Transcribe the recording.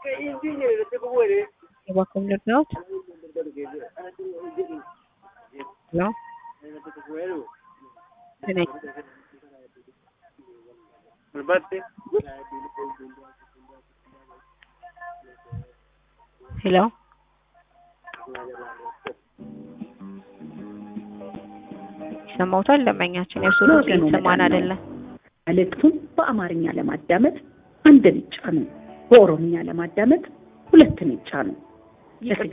Welcome to North. Hello? Today. ሄሎ ይሰማውታል? ደንበኛችን የእርሱ ድምጽ እየተሰማን አይደለም። መልእክቱን በአማርኛ ለማዳመጥ አንድን ይጫኑ። በኦሮምኛ ለማዳመጥ ሁለትን ይጫኑ።